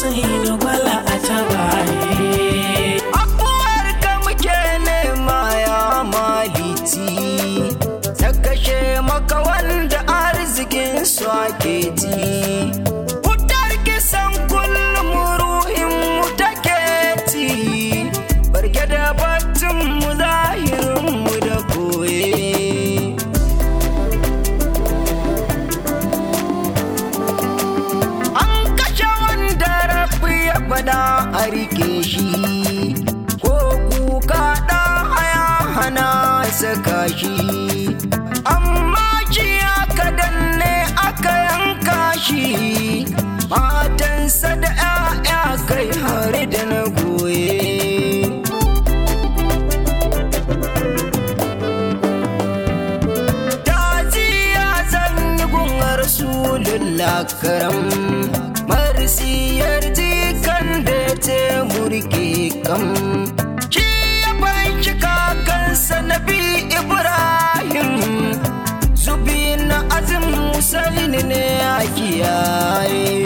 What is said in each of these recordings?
Husainu gwala a tabaye. Afuwar ka muke nema ya malici Ta kashe maka wanda arzikin su ake ji Wutar kisan kullum ruhin mu take ci Barke da baccin mu zahirin mu da koye An kashe wanda rafi ya fada a rike shi ko kuka ɗan haya hana saka shi amma shi aka danne aka yanka shi matansa da 'ya'ya kai har da na goye Taziya zan yi gun Rasulullah karam Marsiyar jikan da ce murke kam Shi ya banki kakansa Nabi Ibrahim Zubi na azim Musaini ne a kiyaye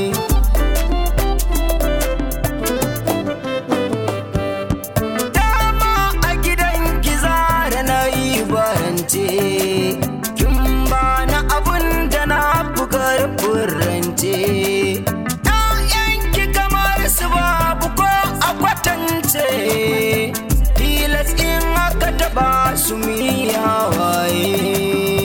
dama a gidan kiza da na yi barance kin ba na abun da na bugar furrance ‘ya'yanki kamar su babu ko a kwatance tilas in aka taba su miya waye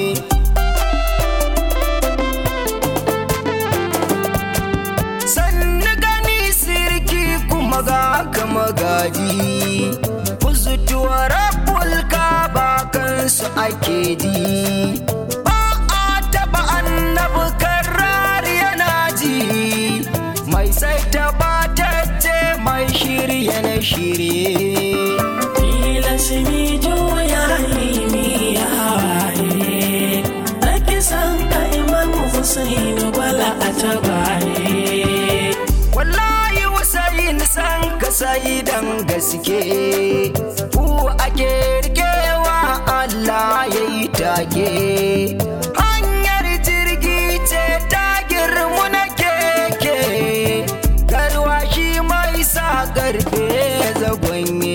sannu gani sirki kuma ga kama gaji kuzutuwa rabul ba kansu ake di ba a taba annabi karar yana ji mai sai taba tacce mai shirye na shirye Tilas mi juya mi ya hawaye. Na kisan ka Imam Husainu gwala a tabaye. wallahi Hussein san ka sai dan gaske ku ake rikewa Allah ya yi take hanyar jirgi ce ta girmu na keke garwashi mai sa garfe zagonye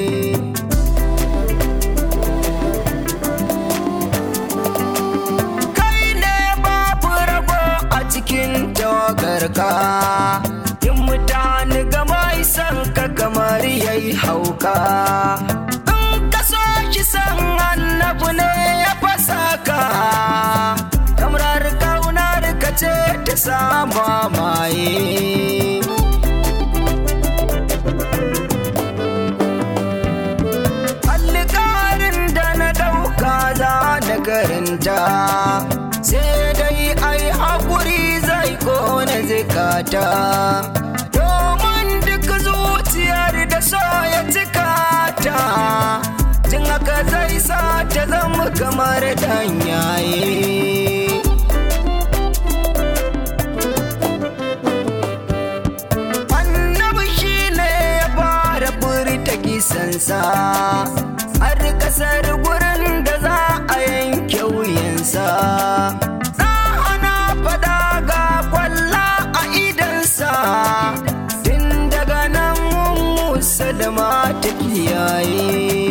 kai ne babu rago a cikin tawagarka in mutane ga mai san ka kamar yayi hauka in ka so shi san annabu ne ya fasa ka kamar kaunar ka ce ta samu maye alƙarin da na ɗauka za na karanta sai dai ai haƙuri zai kone zikata domin duk zuciyar da so ya cika ta jin haka zai sa ta zama kamar danyaye annabi shi ne ya fara furta kisansa har kasar gurin da za a yanke wuyansa za ana fada ga kwalla a idansa tun daga nan musulma ta kiyaye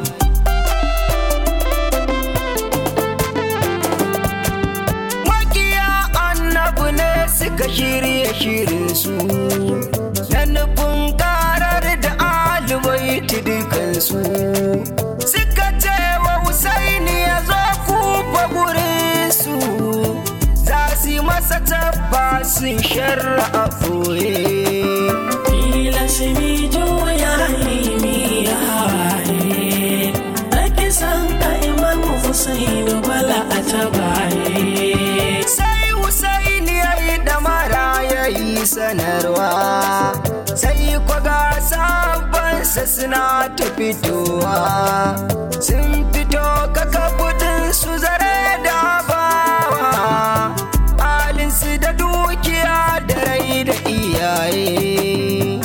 makiya annabi ne suka shirye shirinsu na nufin karar da alibaiti dukansu suka ce wa Husaini ya zo kufa gurinsu za su yi masa tabbasin sharra a ɓoye Tilas mi juya mi ya hawaye. Na kisan ka Imam Husainu gwala a tabaye. sai Hussein ya yi damara ya yi sanarwa sai kwaga sabansa suna ta fitowa sun fito kaka kudin su zare da bawa halinsu da dukiya da rai da iyaye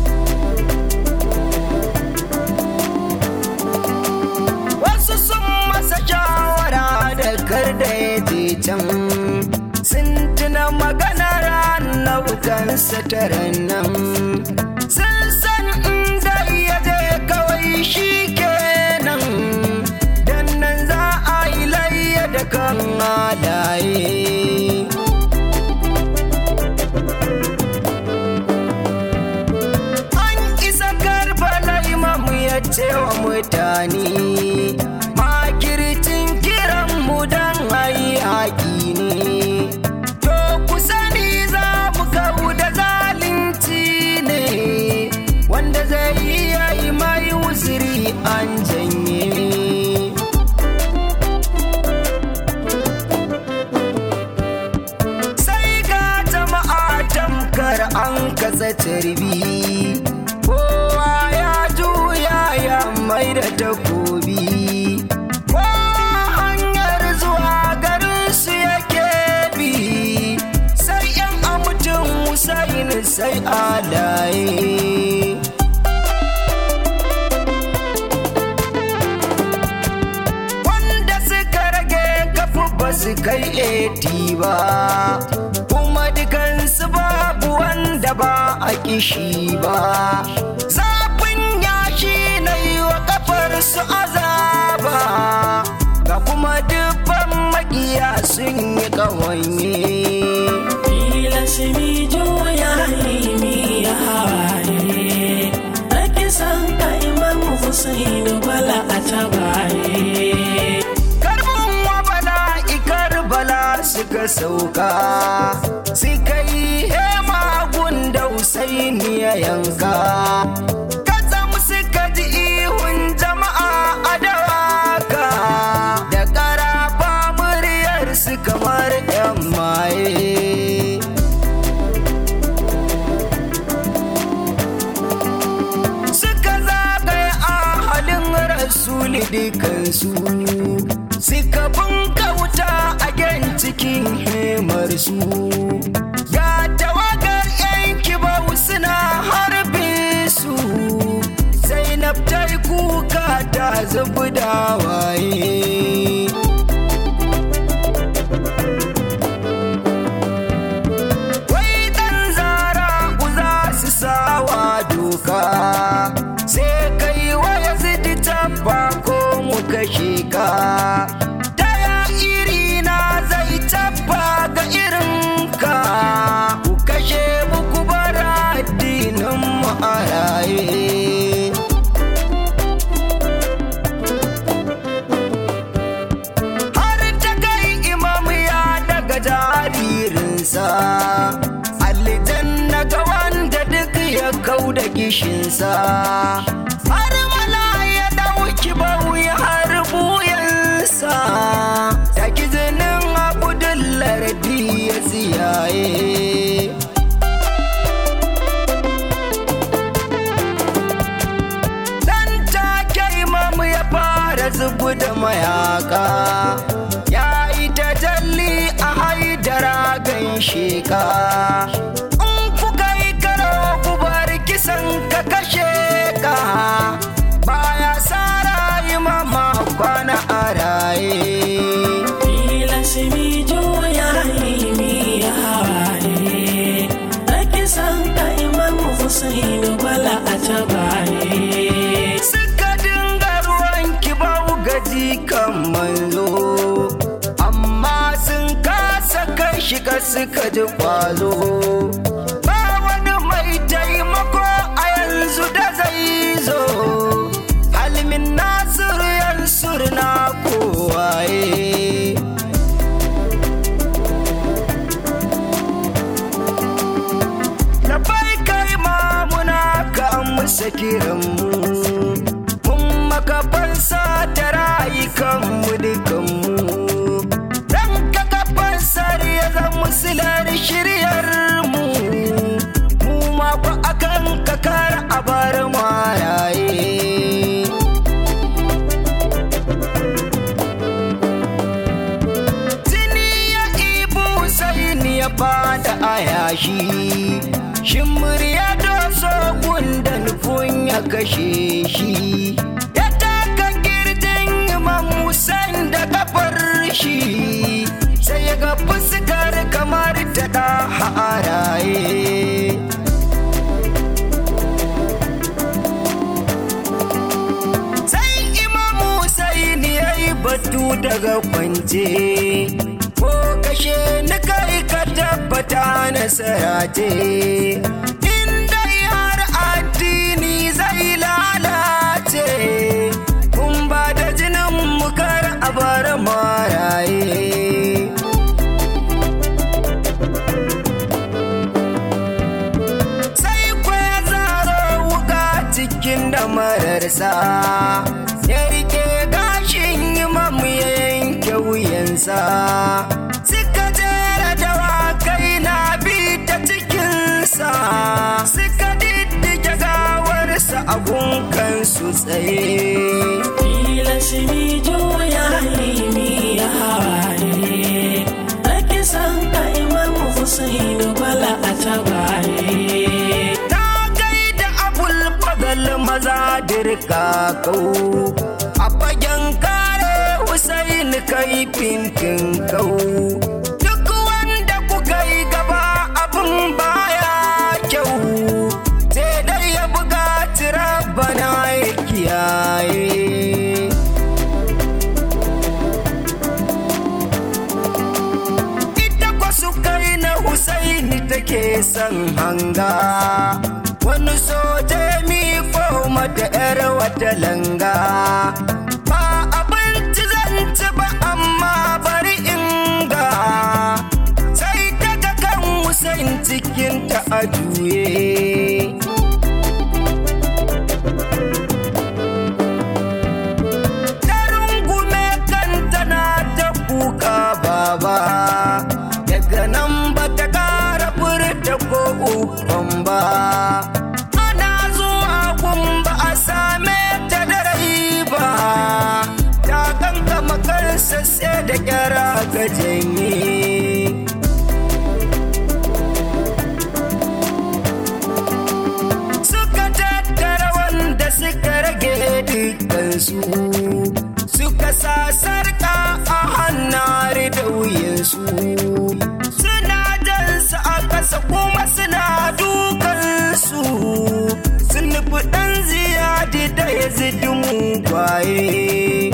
wasu sun masa shawara da kar da ya je can sun tuna maganar annabukan sa taran nan sun san inda ya je kawai shi kenan dan nan za a yi layya da kan halaye an isa karbala imamu ya ce wa mutane makircin kiran mu dan ayi haƙi ne to ku sani za mu kawo da zalunci ne wanda zai iya yi mai wuziri an janye sai ga jama'a tamkar an kasa tarbi kowa ya juya ya mai da takobi kowa hanyar zuwa garin su yake bi sai yan amutin Hussein sai alaye wanda suka rage kafu ba su kai eti ba kuma dukansu babu wanda ba a kishi ba zafin yashi na yi wa kafar su azaba ga kuma dubban makiya sun yi ƙawanye Tilasimi juya ilimi ya hawaye Ake san ka Imam Hussein bala a tabaye karbin wa bala'ikar bala suka sauka suka yi hema gunda Husaini ya yanka katsam suka ji ihun jama'a a dawaka da ƙarafa muryar su kamar 'yan maye suka zagaya a halin rasuli dukansu suka bunka wuta a gen cikin hemarsu ga tawagar yanki bau suna harbe su zainab ta yi kuka ta zubi da waye wai dan zara ku za su sawa doka sai kai waya zidi tabba ko mu kashe ka daya iri na zai tabba ga irin ka ku kashe muku bara addinin mu a raye har ta kai imam ya daga jaririnsa aljanna ga wanda duk ya kau da gishinsa har mala ya dauki bauyi har buyansa ya kizinin abudullardi ya tsiyaye dan take imamu ya fara zubu da mayaka ya yi tajalli a haidara gan sheka in kuka yi karo ku bar kisan ka kashe ka baya sara imama kwana a raye Tilasimi juya ilimi ya hawaye Ake san ka Imam Hussein bala a tabaye suka dinga ruwan kibau gaji kan manzo amma sun kasa kai shiga suka ji kwazo ba wani mai taimako a yanzu da zai zo halmin nasiru yansur na kowaye da bai kai mamuna ka amsa kiranmu mun maka fansa ta rayukanmu dukanmu dan ka kafansar ya zama silar shiryar mu mu ma ku akan kakar a bar maraye jini ya ibu sai ni ya bada a yashi shin murya doso gunda nufin ya kashe shi ya taka girjin imam Hussein da kafar shi sai ya ga fuskar kamar ta da haraye daga kwance ko kashe ni kai ka tabbata nasara ce inda har addini zai lalace kun ba da jinin mukar a bar maraye sai kwaya zaro wuka cikin damararsa ya rike gashin imamu ya yanke wuyansa suka jera dawakai na bi ta cikinsa suka diddige gawarsa a gunkansu tsaye Tilasini juya ilimi ya hawaye Ake san ka imamu Husainu bala a tabaye ta gaida abul fadal maza dirka kau a fagen kare Hussein kai fintin kau duk wanda kuka yi gaba abin baya kyau sai dai ya buga bana ya kiyaye ita kwasu kai na Husaini take son hanga wani soja mi mata yar wata langa ba abinci zan ci ba amma bari inga sai daga kan Husain cikinta a juye ta rungume kanta na ta kuka baba daga nan ba ta kara furta ko ukun ba ana zuwa gumba a same ta da rai ba ta kankama kansa sai da kyara ka janye suka tattara wanda suka rage dukansu suka sa sarka a hannare da wuyansu suna jansa a ƙasa kuma suna dukansu sun nufi ɗan ziyadi da ya zidi kwaye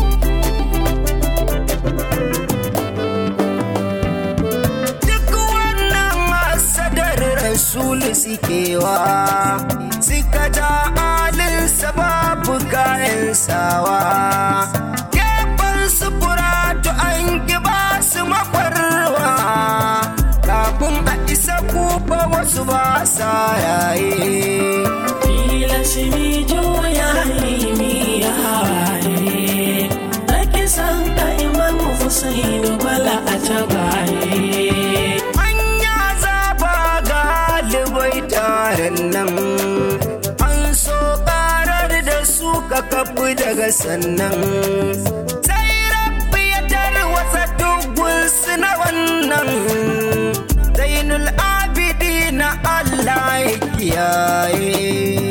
duk wannan hasadar rasulu sukewa suka ja alinsa babu kayan sawa gefen su furatu an ba su makwarwa kafin a isa kufa wasu ba sa yaye Tilasini juya ilimi ya hawaye Ake san ka imamu Husainu bala a tabaye Anya zaba galibai taron nan an so karar da su ka kafu daga sannan sai rabbi ya tarwatsa dugunsu na wannan zainul abidi na Allah ya kiyaye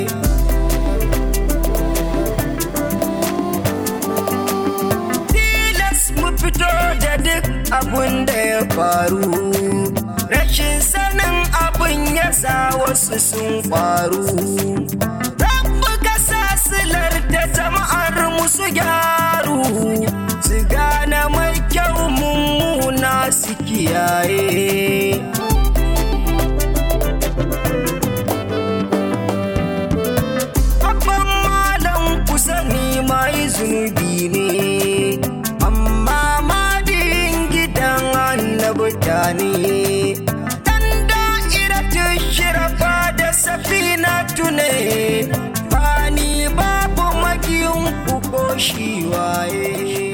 tilas mu fito da duk abun da ya faru rashin sanin abin ya sa wasu sun faru rabu ka sa silar da jama'ar musu gyaru su gane mai kyau mummuna su kiyaye Abban malam kusa ni mai zunubi ne, amma madin gidan annabta ne. Dan da'ira shirafa da safina tune, ba ni babu magiyin ku ko shi waye.